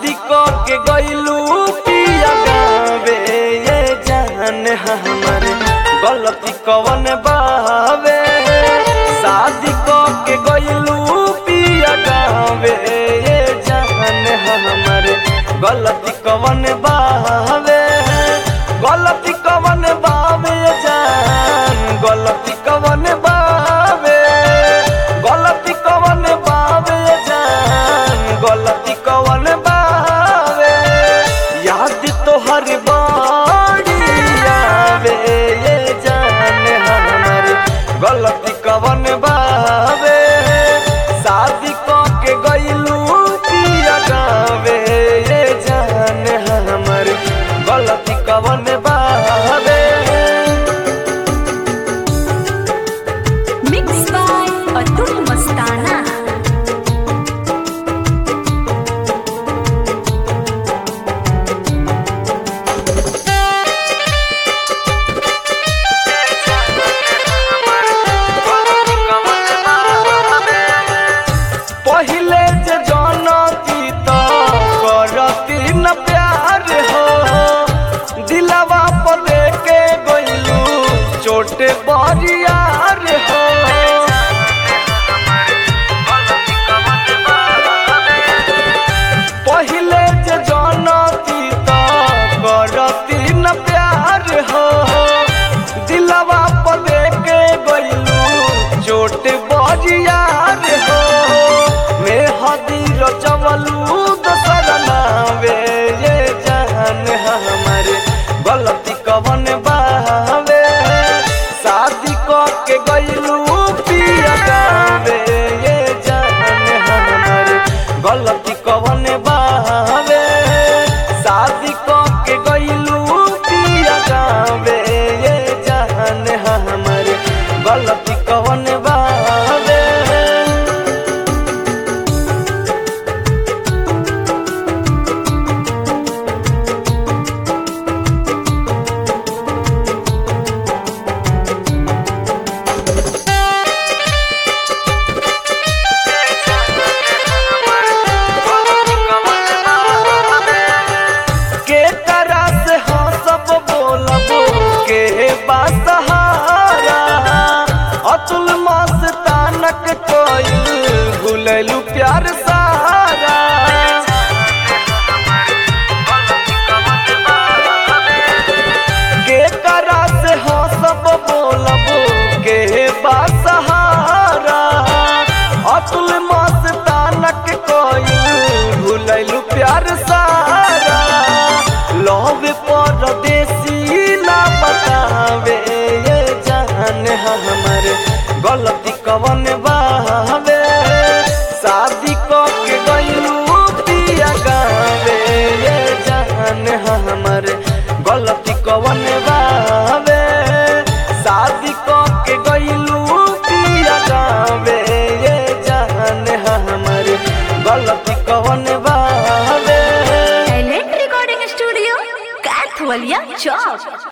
शादी क के गइलू पिया गावे ये जान हमरे गलती कवन बावे शादी क के गइलू पिया गावे ये जान हमरे गलती कवन बावे गलती कवन बावे जान गलती कवन बावे गलती कवन बावे जान गलती कवन बावे याद तोहर बाड़ी आवे ये जान हमर गलती कवन बावे शादी क के गइलू पिया गावे ये जान हमर गलती कवन बावे Mixed by Atul Mastana. पहिले जे जानती त करती न प्यार हो दिलवा पर लेके गइलू चोटे बरियार हो पहिले जे जानती त करती न प्यार हो दिलवा पर लेके गइलू चोट बरियार हो मैं हदीर चवलू दसर नावे ये जान हमर गलती कवन बावे शादी क के गइलू पिया गावे ये जान हमर गलती कवन बावे शादी क के गइलू पिया गावे ये जान हमर गलती कवन बावे के तरह से हाँ सब बोलब के बासहारा अतुल मस्तानक कोई भूललू प्यार सारा के करा से हाँ सब बोलब के बासहारा अतुल मस्तानक कोई भूललू प्यार सारा लव परदेसी ना बतावे ये जान हमर गलती कवन बावे शादी क के गइलू पिया गावे ये जान हमर गलती कवन बावे शादी क के गइलू पिया गावे ये जान हमर गलती कवन बावे Talent Recording Studio, Kathwalia Chowk.